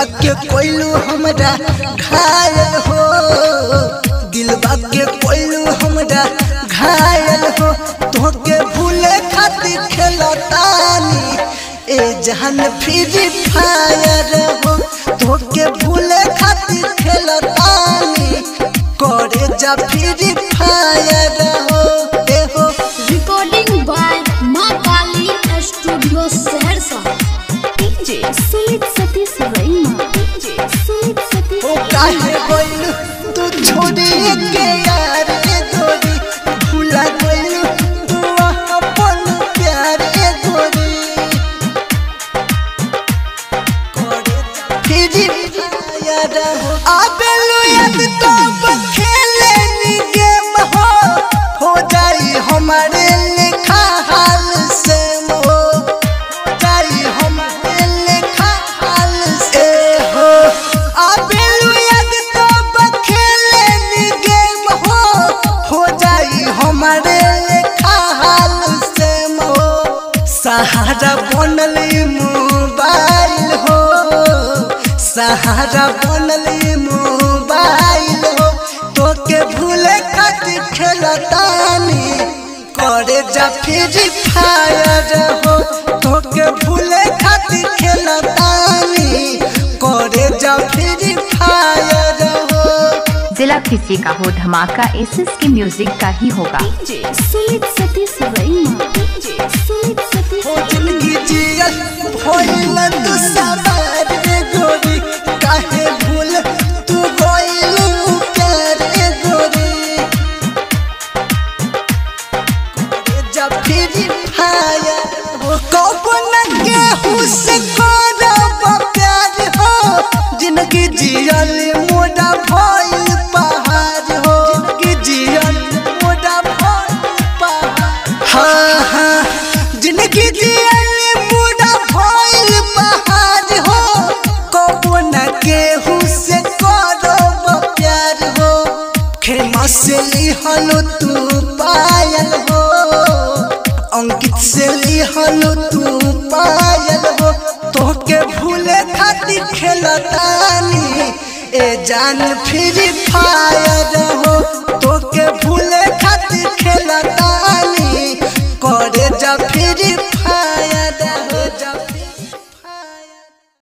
दिलवा के कोइलू हमरा घायल हो दिलवा के कोइलू हमरा घायल हो तोके भूले खातिर खेलतानी ए जहान फ्री फायर हो तोके भूले खातिर खेलतानी करे जा फ्री फायर हो ए हो recording by Maa Kali studio Saharsa DJ Sumit Satish Raima DJ Sumit Satish ओ काहे बोलू तू छोड़ी के यार ए गोरी भूला गइलू तू अपन प्यार ए गोरी फिरी याद हो आबेलू याद तो खेले नी गेम हो हो जाई हमारे लिखा हाल से हो जाई हमारे लिखा हाल से हो आबेलू याद तो खेले नी गेम हो हो जाई हमारे लिखा हाल से हो सहारा बनल मोबाइल हो सहारा बनल मोबाइल हो तोके भूले खातिर खेलतानी करे जा फ्री फायर हो तोके भूले खातिर खेलतानी करे जा फ्री फायर हो जिला किसी का हो धमाका एसएस के म्यूजिक का ही होगा डीजे सुमित सतीश रैमा डीजे सुमित सतीश हो जिंदगी जियल भइल तू सवार रे गोरी काहे भूल तू गइलू प्यार रे गोरी करे जब फिर भाया हो कबो न केहू से करब प्यार हो जिंदगी जियल मोड़ा भइल पहाड़ हो जिंदगी जियल मोड़ा भइल पहाड़ हाँ हाँ जिंदगी जियल मोड़ा भइल पहाड़ हो कबो न केहू से करब प्यार हो खेमा से लिहलो तू पायल हो अंकित से लिहलो तू पायल हो तोके भूले खातिर खेलतानी ए जान फ्री फायर हो